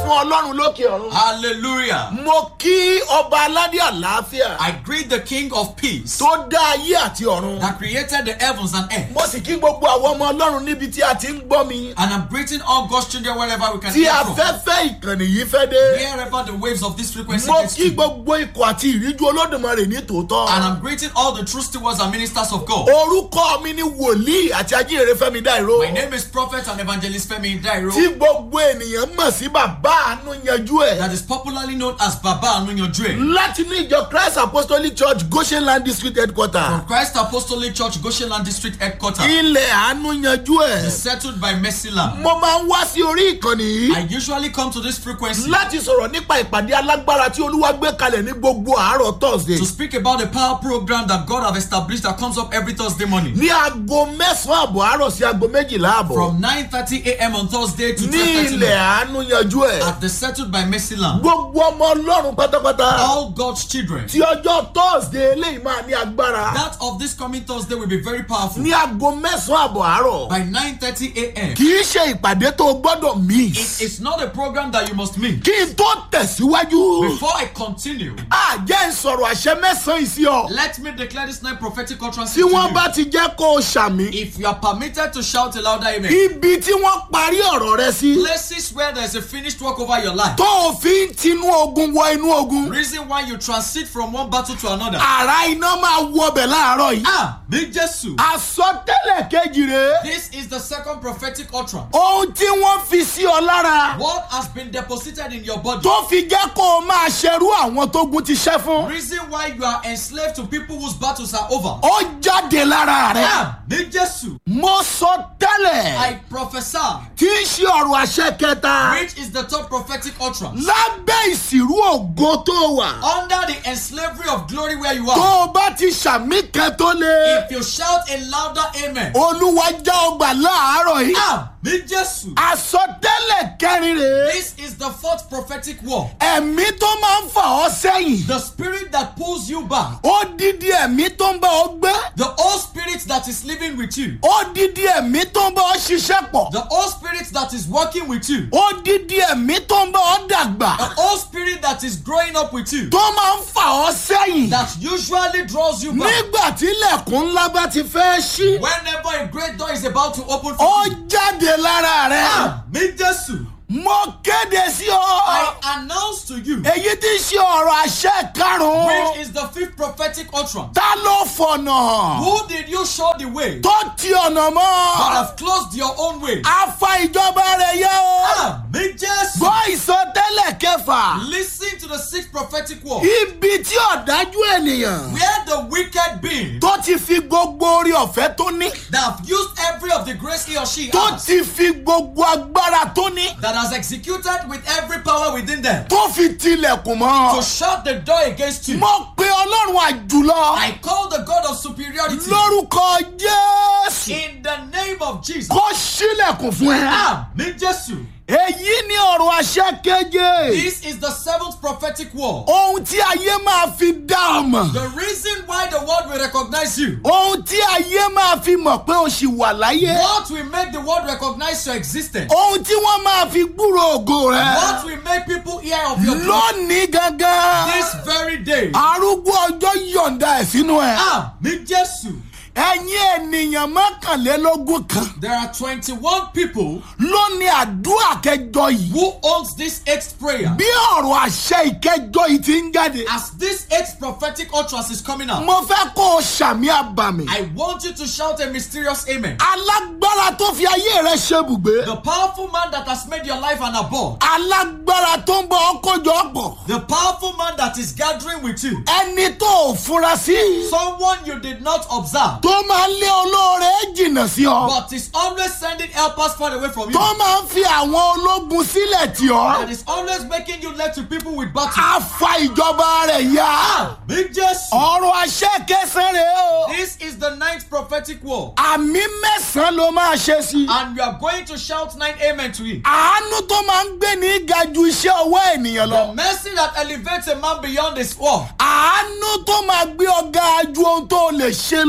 fún ọlọ́run lókè ọ̀run. Hallelujah. mo kí ọba aládé àlàáfíà I greet the King of Peace tó dá ayé àti ọ̀run. that created the heavens and earth. mo sì kí gbogbo àwọn ọmọ ọlọ́run níbi tí a ti ń gbọ́ mi. And I'm greeting all God's children wherever we can tí hear from. afẹ́fẹ́ ìkànnì yìí fẹ́ dé. Wherever the waves of this frequency mo gets kí to. gbogbo ikọ̀ àti ìríjú olódùmarè ní tòótọ́. And I'm greeting all the true stewards and ministers of God. orúkọ mi ni wòlíì àti ajínrere fẹ́mi dáìró. My name is Prophet and Evangelist Femi Dairo, tí gbogbo ènìyàn mọ̀ sí bàbá àánú yanjú ẹ̀. that is popularly known as Baba Anunyodre. láti ní ìjọ christ apostolic church goshen land district headquarter. From Christ Apostolic Church, Goshenland District Headquarters, ilẹ̀ àánú yanjú ẹ̀. settled by Mercy Lamb. mo máa ń wá sí orí ìkànnì I yìí usually come to this frequency láti sọ̀rọ̀ nípa ìpàdé alágbára tí olúwa gbé kalẹ̀ ní gbogbo àárọ̀ thursday. to speak about the power program that God have established that comes up every Thursday morning. ní aago mẹ́sàn-án àbọ̀ àárọ̀ sí aago méjìlá àbọ̀. From 9.30 a.m. on Thursday to ní 12.30 ilẹ̀ noon àánú yanjú ẹ̀. at the settled by Mercy Lamb. gbogbo ọmọ ọlọ́run pátápátá. All God's children. tí ọjọ́ thursday eléyìí máa ní agbára. That of this coming Thursday will be very powerful. ní aago mẹ́sàn-án àbọ̀ àárọ̀. By 9.30 a.m. kì í ṣe ìpàdé tó o gbọ́dọ̀ miss. It's not a program that you must miss. kí n tó tẹ̀síwájú. Before I continue, àjẹ́ ìsọ̀rọ̀ àṣẹ mẹ́sàn-án ìsí ọ. let me declare this night prophetic utterance tí to wọ́n you. bá ti jẹ́ kó o ṣàmì. If you are permitted to shout a louder amen, ibi tí wọ́n parí ọ̀rọ̀ rẹ sí. places where there is a finished work over your life, tó o fi ń tinú ogun wọ inú ogun. reason why you transit from one battle to another. àrà iná máa wọ ọbẹ̀ láàárọ̀ yìí. Ah, Big Jesus. àsọtẹ́lẹ̀ kejì rèé. This is the second prophetic utterance. ohun tí wọ́n fi sí ọ lára. What has been deposited in your body? tó fi jẹ́ kó o máa ṣerú àwọn tó gun ti ṣẹ́ fún. Reason why you are enslaved to people whose battles are over. ó jáde lára rẹ. Ah, Big Jesus. mo sọ tẹ́lẹ̀. I prophesy, tí í ṣe ọ̀rọ̀ àṣẹ kẹta. which is the third prophetic utterance. lábẹ́ ìsìrú ògo tó wà. Under the enslavery of glory where you tó are. o bá ti ṣàmì kan tó lé. If you shout a louder amen. olúwa já ọgbà láàárọ̀ yìí. Ah, Big Jesus. àsọtẹ́lẹ̀ kẹrin rèé. This is the fourth prophetic word. ẹ̀mí tó máa ń fà ọ́ sẹ́yìn. The spirit that pulls you back. odidi ẹ̀mí tó ń bá ọ gbé. The old spirit that is living with you. odidi ẹ̀mí tó ń bá ọ ṣiṣẹ́ pọ̀. The old spirit that is working with you. odidi ẹ̀mí tó ń bá ọ dàgbà. The old spirit that is growing up with you. tó máa ń fà ọ́ sẹ́yìn. That usually draws you back. nígbà tí ilẹ̀kùn ńlá bá ti fẹ́ ṣí. Whenever a great door is about to open for ó you. jáde lára rẹ. Ah, mi Jesu. mo kéde sí ọ. I announce to you. èyí tí ń ṣe ọ̀rọ̀ àṣẹ karùn-ún. Which is the fifth prophetic utterance. ta ló fọ̀nà hàn. Who did you show the way? tó ti ọ̀nà That mọ́. have closed your own way. afa ìjọba rẹ̀ yẹ o. Ah, mi Jesu. gbọ́ ìsọtẹ́lẹ̀ kẹfà. Listen to the sixth prophetic word. ibi tí ọ̀dájú ènìyàn. Where the wicked being tó ti fi gbogbo orí ọ̀fẹ́ tó ní. that have used every of the grace he or she tó has, ti fi gbogbo agbára tó ní. that has executed with every power within them, tó fi tilẹ̀kùn to mọ́. shut the door against you. mo pe ọlọ́run àjùlọ. I call the God of superiority lórúkọ jésù. in the name of Jesus. kó sílẹ̀kùn fún ẹ. Ah, mi Jesu. èyí ni ọ̀rọ̀ àṣẹ keje. This is the seventh prophetic word. ohun tí ayé máa fi dá ọ mọ̀. The reason why the world will recognize you. ohun tí ayé máa fi mọ̀ pé o ṣì wà láyé. What will make the world recognize your existence? ohun tí wọ́n máa fi gbúrò ògo What rẹ. will make people hear of your glory? lónìí gangan. This very day. arúgbó ọjọ́ yọ̀ǹda ẹ̀ sínú ẹ̀. Ah, mi Jesu. ẹ̀yin ènìyàn mọ́kànlélógún kan There are 21 people ló ní àdúrà kẹjọ yìí. who owns this eighth prayer. bí ọ̀rọ̀ àṣẹ ìkẹjọ yìí ti ń jáde. As this eighth prophetic utterance is coming out, mo fẹ́ kó o ṣàmì àbàmì. I want you to shout a mysterious amen. alágbára tó fi ayé rẹ ṣebùgbé. The powerful man that has made your life an abode. alágbára tó ń bọ ọkọjọ pọ̀. The powerful man that is gathering with you. ẹni tó ò fura sí. Someone you did not observe, tó máa ń lé olóore jìnnà sí ọ. but is always sending helpers far away from you. tó máa ń fi àwọn ológun sílẹ̀ tì That ọ́. is always making you left to people with battle. a fa ìjọba rẹ̀ ya. Big Jesus. ọ̀rọ̀ àṣẹ kẹsàn-án rèé o. This is the ninth prophetic word. àmì mẹ́sàn-án ló máa ṣe sí. And you are going to shout nine amen to it. àánú tó máa ń gbé ní ga ju iṣẹ́ ọwọ́ ènìyàn The lọ. mercy that elevates a man beyond his work. àánú tó máa gbé ọgá ju ohun tó lè ṣe The lọ.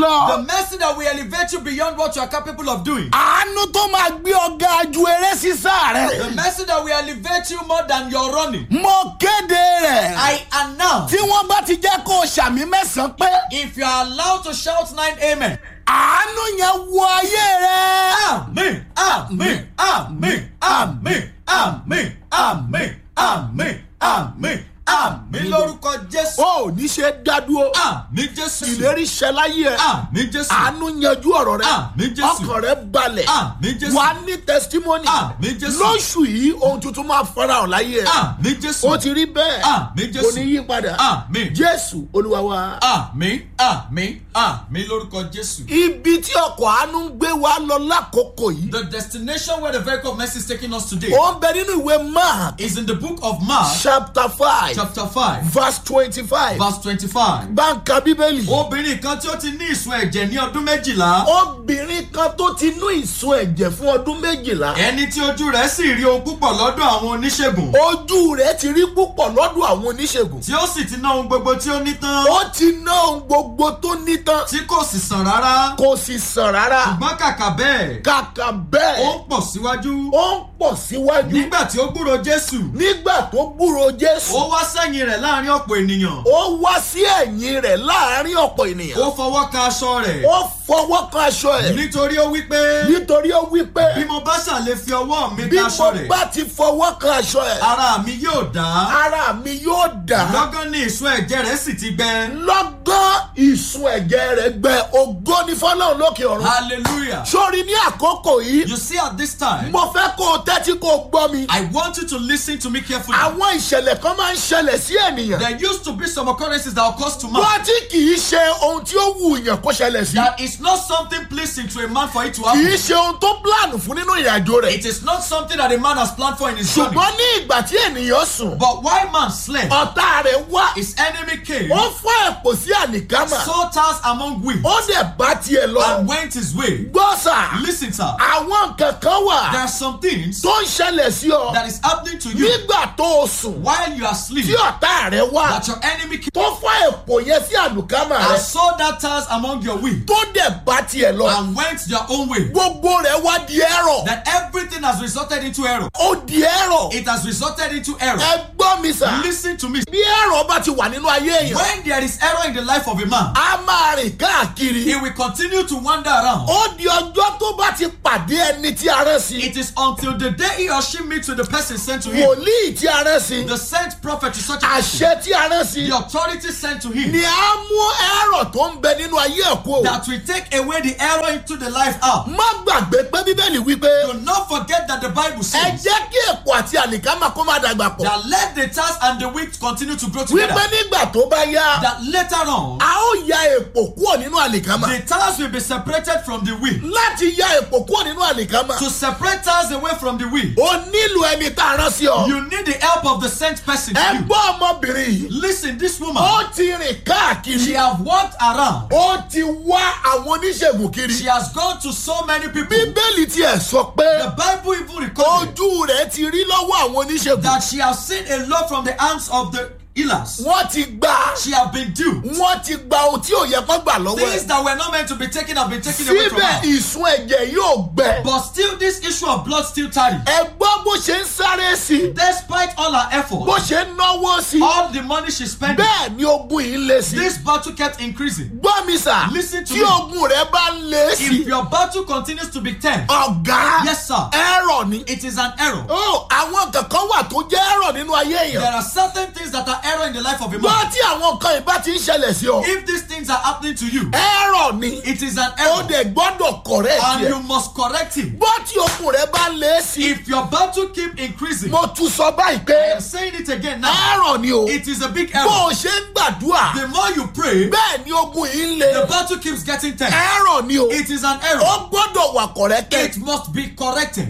mercy that will elevate you beyond what you are capable of doing. àánú tó máa gbé ọgá ju eré sísá The rẹ. mercy that will elevate you more than your running. mo kéde rẹ̀. I announce tí wọ́n bá ti jẹ́ kó o ṣàmì mẹ́sàn-án pé if you are allowed to shout nine amen. àánú yẹn wọ ayé rẹ. Amen, amen, amen, amen, amen, amen, amen, amen, amen lórúkọ Jésù. o ò ní ṣe dádúró. Àmín Jésù. ìlérí ṣẹ láyé ẹ. Àmín Jésù. àánú yanjú ọ̀rọ̀ rẹ. Àmín Jésù. ọkàn rẹ balẹ̀. Àmín Jésù. wà á ní testimony. Àmín Jésù. lóṣù yìí ohun tuntun máa farahàn láyé ẹ. Àmín Jésù. ó ti rí bẹ́ẹ̀. Àmín Jésù. kò ní yí padà. Àmín. jésù olúwa wa. Àmín, àmín, àmín lórúkọ Jésù. ibi tí ọkọ̀ àánú ń gbé wa lọ lákòókò yìí. The destination where the vehicle of mercy is taking us today ó ń bẹ nínú ìwé mark is in the book of Mark, chapter five chapter 5, verse twenty-five. verse 25. báńkà bíbélì. Obìnrin kan tí ó ti ní ìsun ẹ̀jẹ̀ ní ọdún méjìlá. obìnrin kan tó ti nú ìsun ẹ̀jẹ̀ fún ọdún méjìlá. Ẹni tí ojú rẹ̀ sì rí ohun púpọ̀ lọ́dọ̀ àwọn oníṣègùn. ojú rẹ̀ ti rí púpọ̀ lọ́dọ̀ àwọn oníṣègùn. Tí ó sì ti ná ohun gbogbo tí ó ní tán. ó ti ná ohun gbogbo tó ní tán. Tí kò sì sàn rárá. kò sì sàn rárá. Ṣùgbọ́n kàkà bẹ́ẹ̀, kàkà ó bẹ́ẹ̀ ń pọ̀ síwájú. ó ń pọ̀ síwájú. Nígbà tí ó gbúrò Jésù, nígbà tó gbúrò jésù. ó wá sẹ́yìn rẹ̀ láàrin ọ̀pọ̀ ènìyàn. ó wá sí ẹ̀yìn rẹ̀ láàrin ọ̀pọ̀ ènìyàn. Ó fọwọ́ ka aṣọ rẹ̀. ó fọwọ́ kan aṣọ ẹ̀. Nítorí ó wí pé nítorí ó wí pé bí mo bá ṣàlè fi ọwọ́ mi bí ka mo aṣọ rẹ̀, bá ti fọwọ́ kan aṣọ ẹ̀. ara mi yóò dá. ara mi yóò dà. Lọ́gán ni ìsun ẹ̀jẹ̀ rẹ̀ sì ti gbẹ. lọ́gán ìsun ẹ̀jẹ̀ rẹ̀ gbẹ ògo ní fọlọ́run lókè ọ̀run. Hallelujah. sórí ní àkókò yìí You see at this time, mo fẹ́ kó o tẹ́tí kó o gbọ́ mi. I want you to listen to me carefully. àwọn ìṣẹ̀lẹ̀ kan máa ń ṣẹlẹ̀ sí ènìyàn. There used to be some occurrences that occurs to man. wọ́n tí kì í ṣe ohun tí ó wù yàn kó ṣẹlẹ̀ sí. That is not something pleasing to a man for it to kì í happen. ṣe ohun tó plan fún nínú ìrìnàjò rẹ̀. It is not something that a man has planned for in his journey. ṣùgbọ́n ní ìgbà tí ènìyàn sùn But while man slept, ọ̀tá rẹ̀ wá his enemy came, ó fọ́ ẹ̀pọ̀ sí àlìkámà saw tares among wheat, ó dẹ̀ bá tiẹ̀ lọ. and went his way. gbọ́ sà Listen, sir. àwọn nǹkan kan wà There are some things tó ń ṣẹlẹ̀ sí ọ that is happening to you nígbà tó o sùn while you are tí asleep ọ̀tá rẹ̀ wá that your enemy came tó fọ́ ẹ̀pọ̀ yẹn sí àlùkámà and rẹ̀ saw that tares among your wheat tó dẹ̀ bá tiẹ̀ lọ and went their own way. gbogbo rẹ̀ wá di ẹ̀rọ That everything has resulted into error. ó di ẹ̀rọ It has resulted into error. ẹ gbọ́ mi sà Listen to me. bí ẹ̀rọ bá ti wà nínú ayé èèyàn When there is error in the life of a man, a máa rìn káàkiri he will continue to wander around. ó di ọjọ́ tó bá ti pàdé ẹni tí a rán sí It is until the day he or she meets with the person sent to him, wòlíì tí a rán sí the sent prophet to such a person, àṣẹ tí a rán sí the authority sent to him, ni a mú ẹ̀rọ tó ń bẹ nínú ayé ẹ̀ kú o. that will take away the error into the life out. má gbàgbé pé bíbélì wípé Do not forget that the Bible ẹ says jẹ́ kí èpò àti àlìkámà kó má dàgbà pọ̀. that let the tares and the wheat continue to grow wípé together. nígbà tó bá yá That later on, a ó ya èpò kúrò nínú àlìkámà. the tares will be separated from the wheat. láti ya èpò kúrò nínú àlìkámà To separate tares away from the wheat, o nílò ẹni tá a rán sí ọ. you need the help of the sent person to ẹ you. gbọ́ ọmọbìnrin yìí Listen, this woman, ó ti rìn she káàkiri have walked around. ó ti wá àwọn oníṣègùn She kiri. has gone to so many people. bíbélì tiẹ̀ sọ pé The Bible even recorded ojú rẹ̀ ti rí lọ́wọ́ àwọn oníṣègùn. that she has seen a lot from the hands of the healers. wọ́n ti gbà She have been duped. wọ́n ti gba ohun tí ò yẹ kó gbà lọ́wọ́ Things ẹ̀. that were not meant to be taken have been taken away from síbẹ̀ her. ìsun ẹ̀jẹ̀ yóò gbẹ. But still, this issue of blood still tarry. ẹ gbọ́ bó ṣe ń sáré sí i Despite all her bó efforts, ṣe ń náwó sí i all the money she spent, bẹ́ẹ̀ ni ogun yìí ń le sí i. this battle kept increasing. gbọ́ mi sà Listen to tí me. ogun rẹ bá ń le sí If i your battle continues to be ten, ọ̀gá yes, sir, ẹ̀rọ ni. it is an error. ó àwọn kankan wà tó jẹ́ ẹ̀rọ nínú ayé There èèyàn. are certain things that are error in the life of a gbọ́ man. tí àwọn kan ìbá ti ń ṣẹlẹ̀ sí ọ If these things are happening to you, ẹ̀rọ ni it is an ó error. dẹ̀ gbọ́dọ̀ kọ̀rẹ́ And tiẹ̀. you must correct it. gbọ́ tí ogun rẹ bá ń le sí i If your battle keep increasing, mo tún sọ báyìí I pé am saying it again now. ẹ̀rọ ni o It is a big bó error. o ṣe ń gbàdúrà The more you pray, bẹ́ẹ̀ ni ogun yìí ń le the battle keeps getting tense. ẹ̀rọ ni o It is an ó error. gbọ́dọ̀ wà kọ̀rẹ́kẹ́ It must be corrected. gbọ́ mi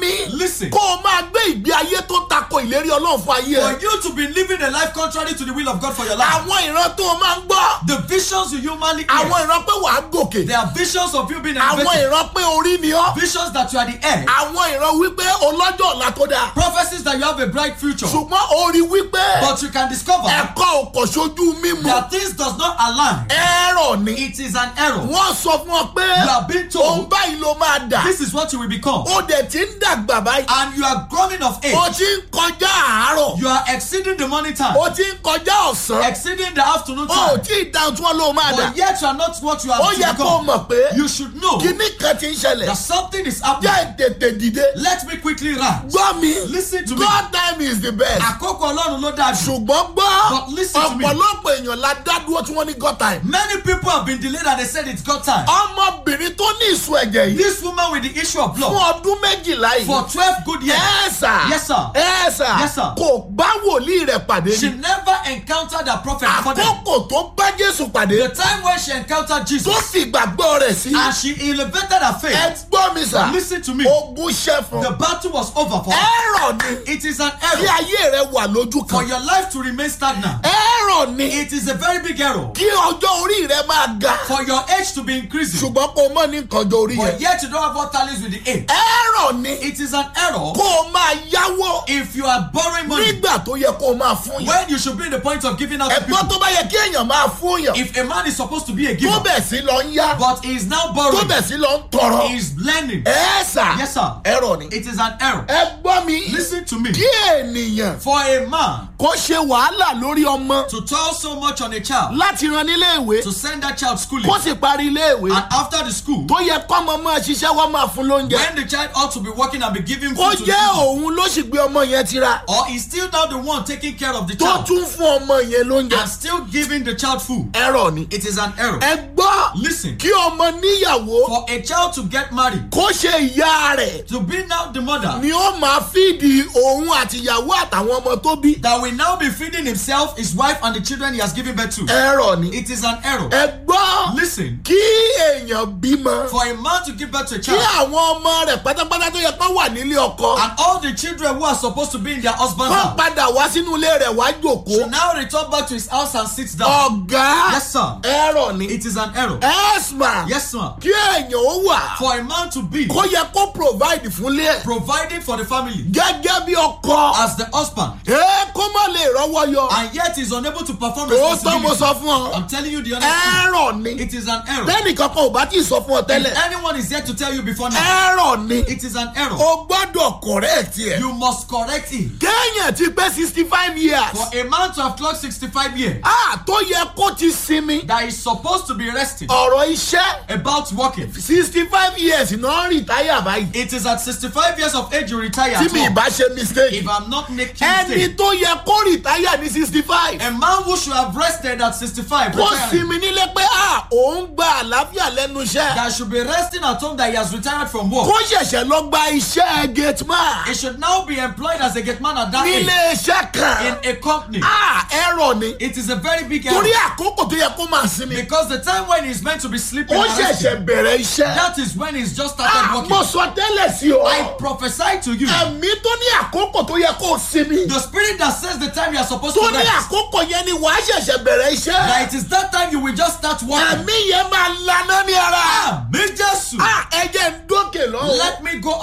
mi Listen. kó o máa gbé ìgbé ayé tó tako ìlérí ọlọ́run fún ayé For ẹ. you to be living a life contrary to the will of God for your life. àwọn ìran tó o máa ń gbọ́ The visions you humanly hear. àwọn ìran pé wàá gòkè They are visions of you being àwọn elevated. ìran pé orí ni ọ́ Visions that you are the heir. àwọn ìran wípé ọlọ́jọ́ ọ̀la tó dáa Prophecies that you have a bright future. ṣùgbọ́n orí wípé But you can discover ẹ̀kọ́ òkò sójú mímu that things does not align. ẹ̀rọ ni It is an error. wọ́n sọ fún ọ pé You are being òun told báyìí ló máa dà this is what you will become. ó dẹ̀ ti ń dàgbà báyìí And you are growing of age. ó ti ń kọjá àárọ̀ You are exceeding the morning time. ó ti ń kọjá ọ̀sán Exceeding the afternoon ó time. tí ì dáhùn tí wọ́n ló máa dà But yet you are not what you have ó yẹ to kó o become. mọ̀ pé You should know kíní kan ti ń ṣẹlẹ̀ that something is happening. jẹ́ tètè dìde Let me quickly rise. gbọ́ mi Listen to me. God time is the best Àkókò Ọlọ́run ló dáa jù. ṣùgbọ́n gbọ́ But listen to me. ọ̀pọ̀lọpọ̀ èèyàn la dá dúró tí wọ́n ní God time Many people have been delayed and they said it's got time. ọmọbìnrin tó ní ìsun ẹ̀jẹ̀ yìí This woman with the issue of fún blood ọdún méjìlá yìí for twelve good years. ẹ̀ẹ́sà Yes, sir. ẹ̀ẹ́sà Yes, sir. kò bá wòlíì rẹ̀ pàdé She ní never encountered a prophet before them. àkókò tó bá Jésù pàdé The time when she encountered tó Jesus fi ìgbàgbọ́ rẹ̀ sí and she elevated her ẹ faith, gbọ́ mi sà listen to me. ogun ṣẹ́ fún The battle was over for her. ẹ̀rọ ni It is an kí error ayé rẹ̀ wà lójú for kan your life to remain stagnant. ẹ̀rọ ni It is a very big error kí ọjọ́ orí rẹ̀ máa ga for your age to be increasing, ṣùgbọ́n kò mọ̀ ní nǹkan ọjọ́ orí but yẹn yet you don't have what talents with the age. ẹ̀rọ ni It is an error kó o máa yáwó if you are borrowing money nígbà tó yẹ kó o máa fún yẹn when you should be in the point of giving out to ẹ̀gbọ́n people. tó bá yẹ kí èèyàn máa fún yàn If a man is supposed to be a tó giver, bẹ̀ sí lọ ń yá but he is now tó borrowing, bẹ̀ sí lọ ń tọrọ he is lending. ẹ̀ẹ́sà Yes, sir. ẹ̀rọ ni It is an error. ẹ gbọ́ mi Listen to me. kí ènìyàn For a man kó ṣe wàhálà lórí ọmọ to toil so much on a child, láti ran nílé ìwé to send that child schooling, kó sì parí ilé ìwé and after the school, tó yẹ kọ́mọ máa ṣiṣẹ́ wọ́n máa fún lóúnjẹ when the child ought to be working and be giving kó food to the jẹ́ children, òun ló sì gbé ọmọ yẹn tira or he's still now the one taking care of the tó child tún fún ọmọ yẹn lóúnjẹ and still giving the child food, ẹ̀rọ ni it is an error. ẹ gbọ́ Listen, kí ọmọ níyàwó for a child to get married, kó ṣe ìyá rẹ̀ to be now the mother ni ó máa fídì òun àtìyàwó àtàwọn ọmọ tó bí that will now be feeding himself, his wife, and the children he has given birth to, ẹ̀rọ ni it is an error. ẹ gbọ́ Listen, kí èèyàn bímọ for a man to give birth to a kí child, àwọn ọmọ rẹ̀ pátápátá tó yẹ kó wà nílé ọkọ and all the children who are supposed to be in their husband's kó house padà wá sínú ilé rẹ̀ wá jòkó should now return back to his house and sit down. ọ̀gá Yes, sir. ẹ̀rọ ni It is an error. ẹ̀sma Yes, sir. kí èèyàn ó wà For a man to be kó yẹ kó provide fúnlé ẹ̀ providing for the family gẹ́gẹ́ bí ọkọ as the husband, ẹ kó má lè rọ́wọ́ yọ and yet is unable to perform tó tọ́ mo responsibility. sọ fún ọ I'm telling you the honest truth. ẹ̀rọ ni It is an error. bẹ́ẹ̀ni kankan ò bá tí ì sọ fún ọ If tẹ́lẹ̀ anyone is yet to tell you before now, ẹ̀rọ ni it is an error. o gbọ́dọ̀ correct ẹ̀ You must correct it. kéèyàn ti pé sixty five years For a man to have clocked 65 years, ah tó yẹ kó ti sinmi that is supposed to be resting ọ̀rọ̀ iṣẹ́ about working. sixty five years náà rìtáyà báyìí It is at 65 years of age you retire. tí At mi home. ìbá ṣe mistake If I'm not making ẹni mistake, tó yẹ kó rìtáyà ní sixty five a man who should have rested at 65, kó retiring, sinmi nílé pé ah òun gba àlàáfíà lẹ́nu iṣẹ́ that should be resting at home that he has retired from work. kó ṣẹ̀ṣẹ̀ lọ gba iṣẹ́ gate man He should now be employed as a gate man at that age nílé iṣẹ́ kan in a company. ah ẹ̀rọ ni It is a very big error torí àkókò tó yẹ kó máa sinmi because the time when he's meant to be sleeping, ó and resting, ṣẹ̀ṣẹ̀ bẹ̀rẹ̀ iṣẹ́ that is when he's just started ah mo working. sọ tẹ́lẹ̀ sí ọ I prophesy to you, ẹ̀mí tó ní àkókò tó yẹ kó sinmi the spirit that says the time you are supposed tó to ní rest, àkókò yẹn ni wàá ṣẹ̀ṣẹ̀ bẹ̀rẹ̀ iṣẹ́ that it is that time you will just start working. ẹ̀mí yẹn máa laná ní ara Ah, me Jesus. ah ẹ̀jẹ̀ ń dókè lọ́wọ́ Let me go